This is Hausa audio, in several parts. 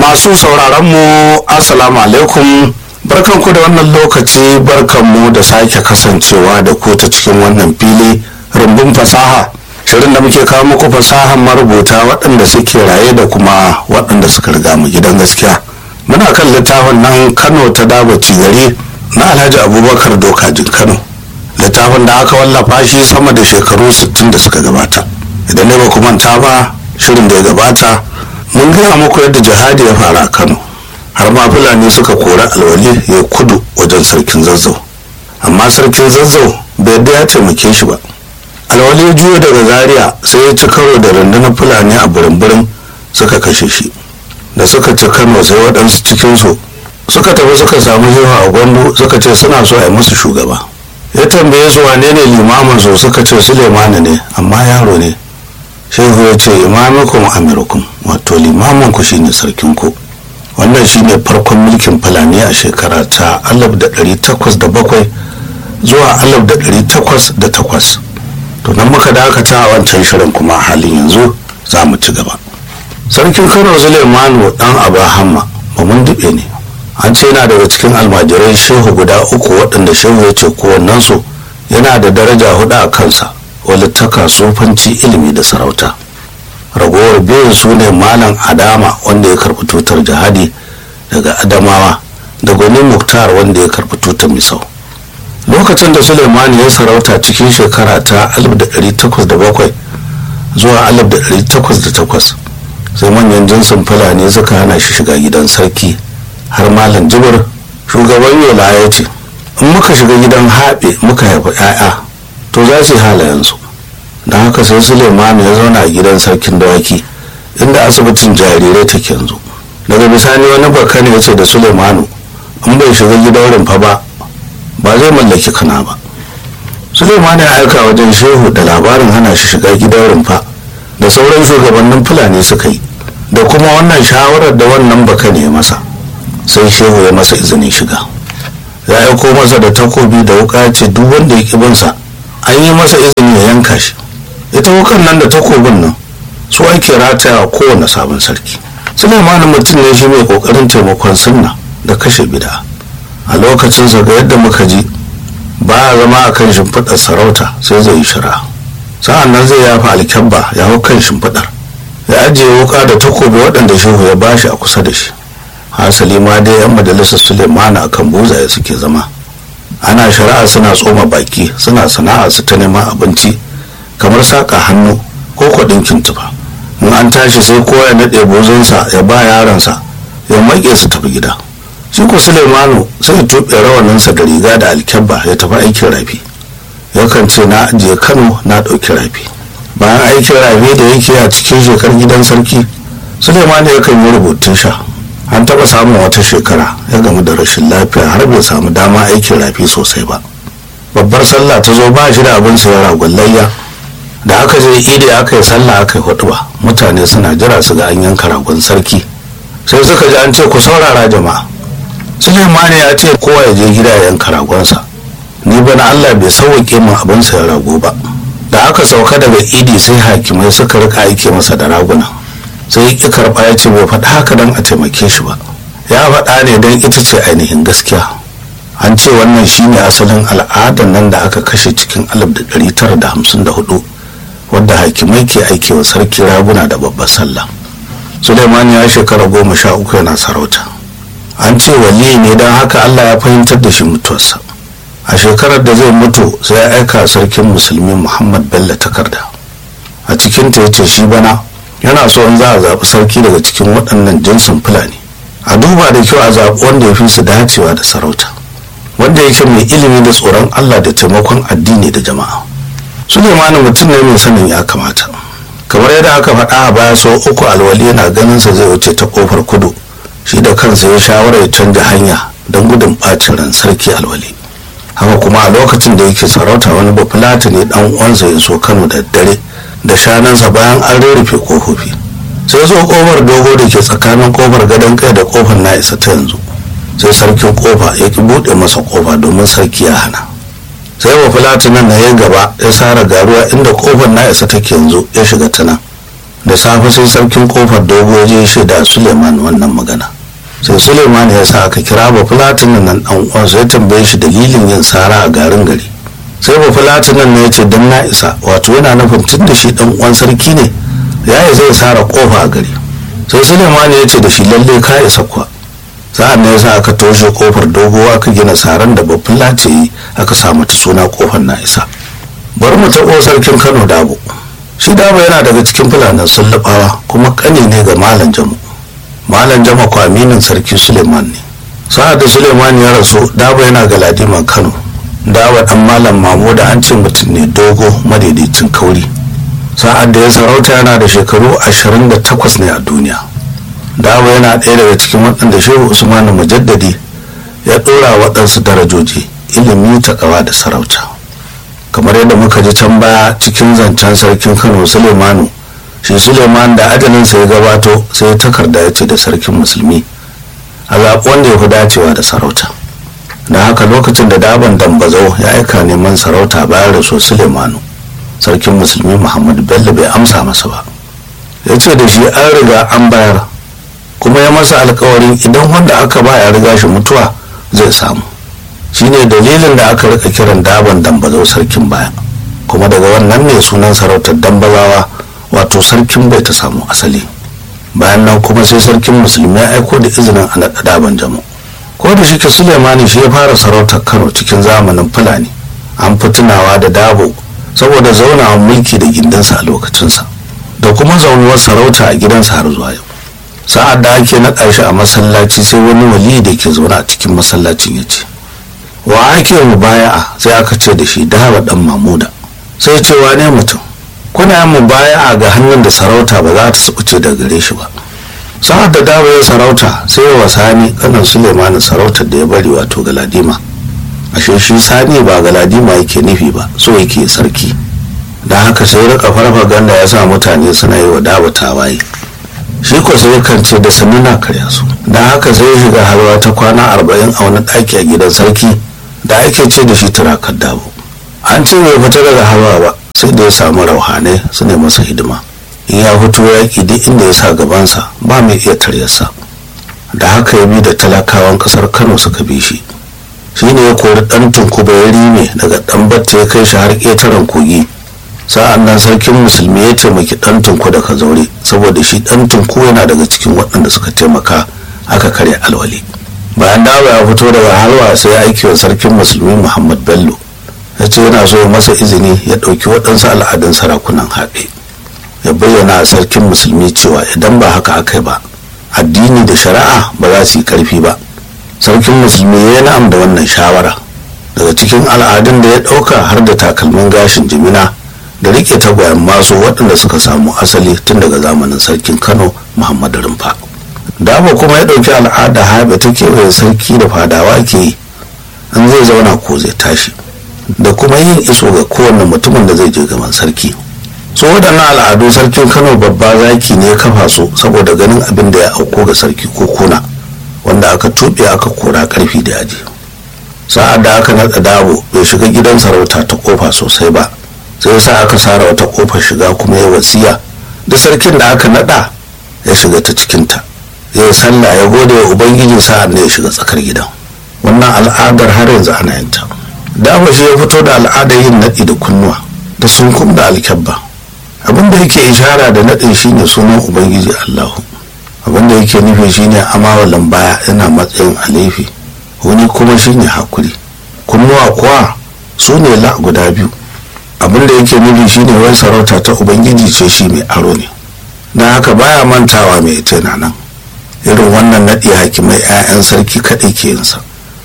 masu sauraron mu assalamu alaikum barkanku da wannan lokaci barkanmu da sake kasancewa da ku ta cikin wannan fili rumbun fasaha shirin da muke kawo muku fasahan marubuta waɗanda suke raye da kuma waɗanda suka riga mu gidan gaskiya muna kan littafin nan kano ta dabaci gari na alhaji abubakar dokajin kano littafin da aka wallafa shi sama da shekaru 60 da suka gabata idan ne ba ku manta ba shirin da ya gabata mun gaya muku yadda jihadi ya fara a kano har ma fulani suka kori alwali ya kudu wajen sarkin zazzau amma sarkin zazzau bai yadda ya taimake shi ba alwali ya juyo daga zaria sai ya ci karo da rundunar fulani a burin suka kashe shi da suka ci kano sai waɗansu cikinsu suka tafi suka samu yawa a gwandu suka ce suna so a yi musu shugaba ya tambaye su wane ne limamin su suka ce sulemani ne amma yaro ne shehu ya ce imamikum amirukum wato limamin ku shine sarkin ku wannan shine farkon mulkin fulani a shekara ta 1807 zuwa 1808 to nan muka dakata a wancan shirin kuma halin yanzu za mu ci gaba sarkin kano sulemanu dan abahamma ba mun dube ne an ce yana daga cikin almajirai shehu guda uku waɗanda shehu ya ce kowannensu yana da daraja hudu a kansa walittaka sufanci ilimi da sarauta ragowar biyun su ne malam adama wanda ya karɓi tutar jihadi daga adamawa da gwani muktar wanda ya karɓi tutar misau lokacin da suleimani ya sarauta cikin shekara ta 1807 zuwa 1808 sai manyan jinsin fulani suka hana shi shiga gidan sarki har malam jibir shugaban yola ya ce in muka shiga gidan haɓe muka haifi 'ya'ya to za su yi halayensu don haka sai suleimanu ya zauna a gidan sarkin dawaki inda asibitin jarirai take yanzu daga bisani wani baka ne ya ce da suleimanu in bai shiga gidan rumfa ba ba zai mallaki kana ba suleimanu ya aika wajen shehu da labarin hana shi shiga gidan rumfa da sauran shugabannin fulani suka yi da kuma wannan shawarar da wannan baka ne masa sai shehu ya masa izinin shiga ya aiko masa da takobi da wuka ce duk wanda ya binsa an yi masa izini ya yanka shi ita wukan nan da takobin nan su ake rataya kowane sabon sarki suleimanin mutum ne shi mai kokarin taimakon sunna da kashe bida a lokacin ga yadda muka ji ba a zama a kan shimfiɗar sarauta sai zai yi shira sa'an nan zai yafa alkyabba ya hau kan shimfiɗar ya ajiye wuka da takobi waɗanda shehu ya bashi a kusa da shi hasali ma dai yan majalisar suleimana akan buzaye suke zama ana shari'a suna tsoma baki suna sana'a su ta neman abinci kamar saƙa hannu ko kwaɗin kintufa in an tashi sai kowa ya naɗe bozonsa ya ba yaransa ya maƙe su tafi gida shi ko suleimanu sai ya tuɓe rawaninsa da riga da alkyabba ya tafi aikin rafi yakan ce na ajiye kano na ɗauki rafi bayan aikin rafi da yake a cikin shekar gidan sarki suleimanu yakan yi rubutun sha an taɓa samun wata shekara ya gamu da rashin lafiya har bai samu dama aikin rafi sosai ba babbar sallah ta zo ba shi da abin sayar ragon layya da aka je idi aka yi sallah aka yi hudu ba mutane suna jira su ga an yanka ragon sarki sai suka ji an ce ku saurara jama'a suleimani ya ce kowa ya je gida ya yanka ragonsa ni bana allah bai sauwaƙe min abin sayar rago ba da aka sauka daga idi sai hakimai suka rika aike masa da raguna sai ya karɓa ya ce bai faɗa haka don a taimake shi ba ya faɗa ne don ita ce ainihin gaskiya an ce wannan shine asalin al'adar nan da aka kashe cikin 1954 wadda hakimai ke aiki wa sarki raguna da babbar sallah suleiman ya shekara goma sha uku yana sarauta an ce wali ne don haka allah ya fahimtar da shi mutuwarsa a shekarar da zai mutu sai ya aika sarkin musulmi muhammad bello takarda a cikinta ya ce shi bana yana so in za a zaɓi sarki daga cikin waɗannan jinsin fulani a duba da kyau a zaɓi wanda ya fi su dacewa da sarauta wanda yake mai ilimi da tsoron allah da taimakon addini da jama'a sulemani mutum ne mai sanin ya kamata kamar yadda aka faɗa a baya sau uku alwali yana ganin sa zai wuce ta kofar kudu shi da kansa ya shawara ya canja hanya don gudun ɓacin ran sarki alwali haka kuma a lokacin da yake sarauta wani bafulata ne dan uwansa ya so kano da dare da shanansa bayan an rurrufe kofofi sai zo kofar dogo da ke tsakanin kofar gadon kai da kofar na isa ta yanzu sai sarkin kofa ya ki buɗe masa kofa domin sarki ya hana sai wa nan na ya gaba ya sara garuwa inda kofar na isa take yanzu ya shiga ta nan da safe sai sarkin kofar dogo je shaida suleiman wannan magana sai suleiman ya sa aka kira ba fulatinin nan dan uwansa ya tambaye shi dalilin yin sara a garin gari sai ba fulatinin ne ya ce dan na isa wato yana nufin tun da shi dan uwan sarki ne ya yi zai sara kofa a gari sai suleiman ya ce da shi lalle ka isa kuwa sa'an ne yasa aka toshe kofar dogo aka gina saran da babban lace yi aka sa mata suna kofar na isa bari mu taɓo sarkin kano dabo shi dabo yana daga cikin fulanin sullubawa kuma kani ne ga malam jamu malam jama ko aminin sarki suleiman ne sa'ad da suleiman ya rasu dabo yana ga ladiman kano dawa dan malam mamu da an ce mutum ne dogo madaidaicin kauri sa'ad da ya sarauta yana da shekaru 28 ne a duniya dawo yana ɗaya daga cikin waɗanda shehu usmanu mujaddadi ya ɗora waɗansu darajoji ilimi takawa da sarauta kamar yadda muka ji can baya cikin zancen sarkin kano sulemanu shi suleiman da ajalinsa ya gabato sai ya takarda ya ce da sarkin musulmi a zaɓi wanda ya fi dacewa da sarauta da haka lokacin da daban dambazau ya aika neman sarauta bayan rasu sulemanu sarkin musulmi muhammadu bello bai amsa masa ba ya ce da shi an riga an bayar kuma ya masa alkawarin idan wanda aka ba ya riga shi mutuwa zai samu shine dalilin da aka rika kiran daban dambazau sarkin baya kuma daga wannan ne sunan sarautar dambazawa wato sarkin bai ta samu asali bayan nan kuma sai sarkin musulmi ya aiko da izinin a naɗa daban jamu ko da shi ke sulemani shi ya fara sarautar kano cikin zamanin fulani an fi tunawa da dabo saboda zaunawa mulki da gindinsa a lokacinsa da kuma zaunuwar sarauta a gidansa har zuwa yau sa'ad da ake naɗa shi a masallaci sai wani wali da ke zaune a cikin masallacin ya ce wa ake mu baya'a sai aka ce da shi dawa dan mamuda sai ce ne mutum kuna yin mu baya'a ga hannun da sarauta ba za ta subuce da gare shi ba sa'ad da dawa ya sarauta sai ya sani kanan suleimanin sarautar da ya bari wato galadima ashe shi sani ba galadima yake nufi ba so yake sarki da haka sai rika farfaganda ya sa mutane suna yi wa dawa tawaye shi ko sai kan ce da sannu na karya su da haka sai ya shiga halwa ta kwana arba'in a wani ɗaki a gidan sarki da ake ce da shi turakar dabo an ce bai fita daga halwa ba sai da ya samu rauhanai su ne masa hidima in ya fito yaƙi duk inda ya sa gabansa ba mai iya taryarsa da haka ya bi da talakawan ƙasar kano suka bi shi shi ne ya kori ɗan tunkuba ya rime daga ɗan batta ya kai shi har ƙetaren kogi sa'an nan sarkin musulmi ya taimaki ɗan tunku da zaure saboda shi ɗan tunku yana daga cikin waɗanda suka taimaka aka karya alwali bayan dawo ya fito daga halwa sai ya aiki wa sarkin musulmi muhammad bello ya ce yana so masa izini ya ɗauki waɗansu al'adun sarakunan haɓe ya bayyana a sarkin musulmi cewa idan ba haka aka ba addini da shari'a ba za su yi ƙarfi ba sarkin musulmi ya yi na'am da wannan shawara daga cikin al'adun da ya ɗauka har da takalmin gashin jimina da rike tagwayen masu waɗanda suka samu asali tun daga zamanin sarkin kano muhammadu rumfa dama kuma ya ɗauki al'ada haɓe ta kewaye sarki da fadawa ke yi an zai zauna ko zai tashi da kuma yin iso ga kowane mutumin da zai je gaban sarki so waɗannan al'adu sarkin kano babba zaki ne ya kafa su saboda ganin abin da ya auko ga sarki ko kuna wanda aka tuɓe aka kora ƙarfi da yaji sa'ad da aka natsa dabo bai shiga gidan sarauta ta kofa sosai ba sai sa aka sara wata kofar shiga kuma ya wasiya da sarkin da aka nada ya shiga ta cikinta ya yi sallah ya gode wa ubangiji sa'an da ya shiga tsakar gidan wannan al'adar har yanzu ana yin ta dama shi ya fito da al'adar yin naɗi da kunnuwa da sunkum da alkyabba abin da yake ishara da naɗin shine sunan ubangiji allahu abin da yake nufi shine amawalan baya yana matsayin alifi wani kuma shine hakuri kunnuwa kuwa su ne la guda biyu abin da yake nufi shine wai sarauta ta ubangiji ce shi mai aro ne don haka baya mantawa mai ita na nan irin wannan naɗi hakimai 'ya'yan sarki kaɗai ke yinsa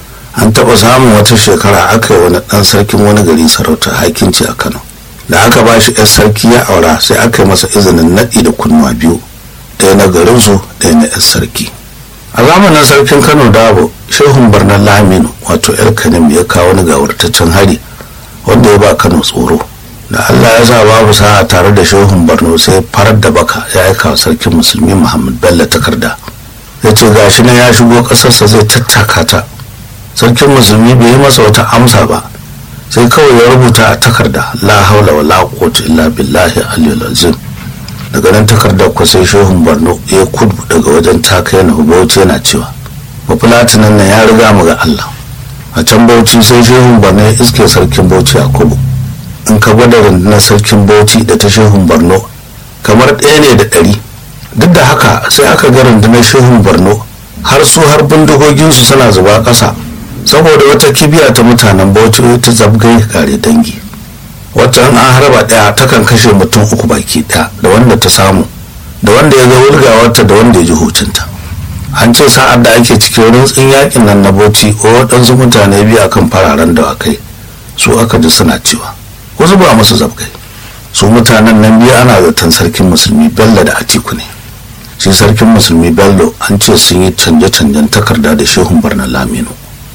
an taɓa samun wata shekara aka yi wani ɗan sarkin wani gari sarauta hakinci a kano da aka ba shi 'yar sarki ya aura sai aka yi masa izinin naɗi da kunnuwa biyu ɗaya na garinsu ɗaya na 'yar sarki a zamanin sarkin kano dabo shehun barnar laminu wato 'yar kanim ya kawo wani gawartaccen hari wanda ya ba kano tsoro da allah ya sa babu sa'a tare da shehun borno sai farar da baka ya aika wa sarkin musulmi muhammad bello takarda ya ce gashi na ya shigo ƙasarsa zai tattaka ta sarkin musulmi bai yi masa wata amsa ba sai kawai ya rubuta a takarda la haula wa la quwwata illa billahi aliyul azim daga nan takardar ku sai shehun borno ya kudu daga wajen taka yana bauchi yana cewa bafulatinan nan ya riga mu ga allah a can bauchi sai shehun borno ya iske sarkin bauchi a kudu in ka gwada rundunar sarkin bauchi da ta shehun borno kamar ɗaya ne da ɗari duk da haka sai aka ga rundunar shehun borno har su har bindigoginsu suna zuba ƙasa saboda wata kibiya ta mutanen bauchi ta zabgai kare dangi wacce an harba ɗaya takan kashe mutum uku baki ɗaya da wanda ta samu da wanda ya ga wulgawarta da wanda ya ji hucinta an ce sa'ad da ake cikin rintsin yakin nan na bauchi ko waɗansu mutane biyu akan fararen dawakai su aka ji suna cewa wasu ba musu zabgai su mutanen nan biyu ana zaton sarkin musulmi bello da atiku ne shi sarkin musulmi bello an ce sun yi canje-canjen takarda da shehun barna laminu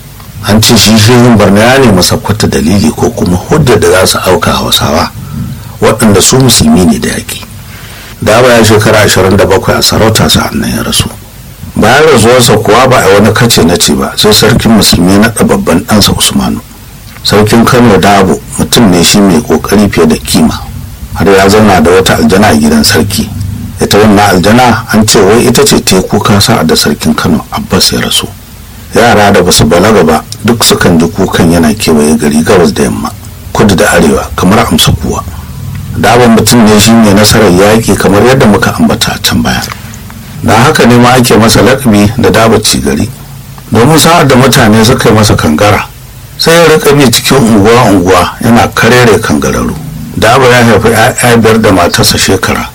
an ce shi shehun barna ya nemi sakwata dalili ko kuma hujjar da za su auka hausawa waɗanda su musulmi ne da yaƙi da baya shekara 27 a sarauta sa'an nan ya rasu bayan rasuwarsa kuwa ba a wani kace na ce ba sai sarkin musulmi na babban ɗansa usmanu sarkin kano dabo mutum ne shi mai ƙoƙari fiye da kima har ya zauna da wata aljana a gidan sarki ita wannan aljana an ce wai ita ce teku kasa da sarkin kano abbas ya rasu yara da basu balaga ba duk sukan ji kukan yana kewaye gari gabas da yamma kudu da arewa kamar amsa kuwa daban mutum ne shi mai nasarar yaƙi kamar yadda muka ambata a can baya da haka ne ma ake masa laƙabi da dabaci gari domin sa'ad da mutane suka yi masa kangara sai ya rika bi cikin unguwa-unguwa yana karere kangararru daba ya haifi 'ya'ya biyar da matarsa shekara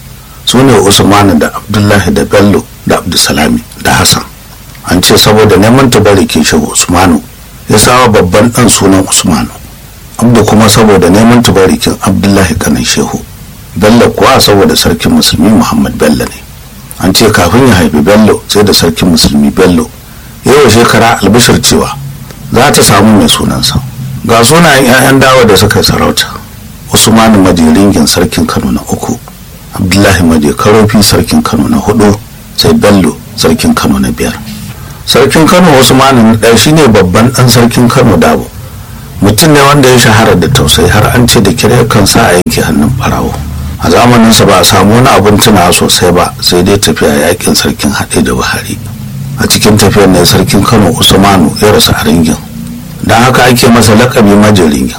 su ne usmanu da abdullahi da bello da abdulsalami da hassan an ce saboda neman tabarikin shehu usmanu ya sawa babban dan sunan usmanu abdu kuma saboda neman tabarikin abdullahi kanan shehu bello kuwa saboda sarkin musulmi muhammad bello ne an ce kafin ya haifi bello sai da sarkin musulmi bello yawa shekara albishir cewa za ta samu mai sunansa ga sunayen 'ya'yan dawa da suka sarauta usmanu majiringin sarkin kano na uku abdullahi maje karofi sarkin kano na hudu sai bello sarkin kano na biyar sarkin kano usmanu na ɗaya shine babban ɗan sarkin kano dabo mutum ne wanda ya shahara da tausayi har an ce da kira kan sa a yanke hannun barawo a zamaninsa ba a samu wani abin tunawa sosai ba sai dai tafiya yakin sarkin haɗe da buhari a cikin tafiyar ne sarkin kano usmanu ya rasu a ringin don haka ake masa lakabi majin ringin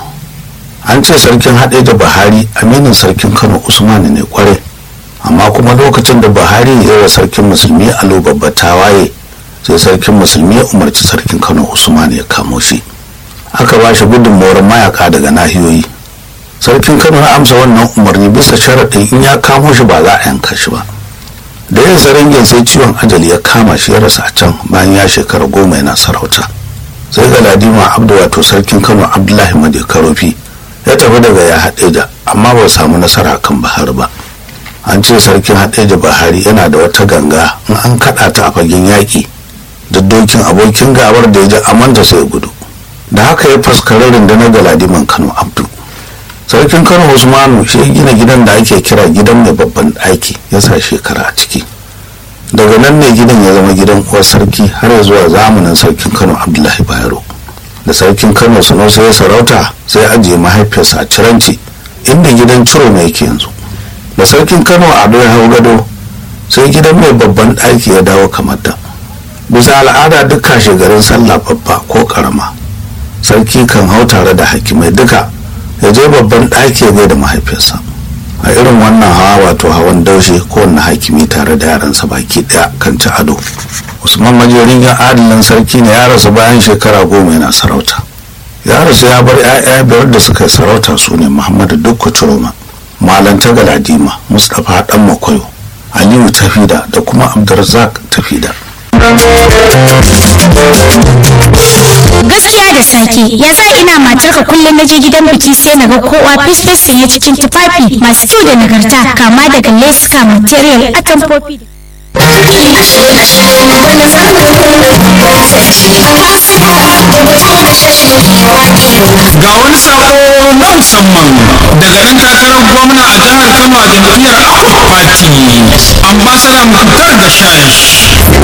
an ce sarkin haɗe da buhari aminin sarkin kano usmanu ne kwarai amma kuma lokacin da buhari ya wa sarkin musulmi alo babba tawaye sai sarkin musulmi ya umarci sarkin kano usman ya kamo shi aka ba shi gudunmawar mayaka daga nahiyoyi sarkin kano ya amsa wannan umarni bisa sharaɗin in ya kamo shi ba za a yanka shi ba da yin saringin sai ciwon ajali ya kama shi ya rasa a can bayan ya shekara goma yana sarauta sai galadima abdu wato sarkin kano abdullahi made karofi ya tafi daga ya haɗe da amma ba samu nasara kan bahar ba an ce sarkin haɗeja buhari yana da wata ganga in an kaɗa ta a fagen yaƙi da dokin abokin gabar da ya ji amanta sai gudu da haka ya faskari rundunar galadiman kano abdu sarkin kano usmanu shi ya gina gidan da ake kira gidan mai babban ɗaki ya sa shekara a ciki daga nan ne gidan ya zama gidan uwar sarki har ya zuwa zamanin sarkin kano abdullahi bayero da sarkin kano sanusa ya sarauta sai ajiye mahaifiyarsa a ciranci inda gidan ciro mai yake yanzu da sarkin kano ado ya hau gado sai gidan mai babban ɗaki ya dawo kamar da bisa al'ada duk kashe garin sallah babba ko karama sarki kan hau tare da hakimai duka ya je babban ɗaki ya da mahaifiyarsa a irin wannan hawa wato hawan daushe kowanne hakimi tare da yaransa baki ɗaya kan ci ado usman majerin ya adalin sarki ne ya rasu bayan shekara goma yana sarauta ya rasu ya bar 'ya'ya biyar da suka yi sarauta su ne muhammadu dukku ciroma malanta galadima mustapha dan makwayo aliyu tafida da kuma abdulrazak tafida gaskiya da sake ya sa ina matarka kullum na je gidan biki sai na ga kowa fes sanye cikin tufafi masu kyau da nagarta kama daga leska material atamfofi ga wani sako na musamman daga ɗan takarar gwamna a jihar kano a jam'iyyar Accord party ambassador muktar gashash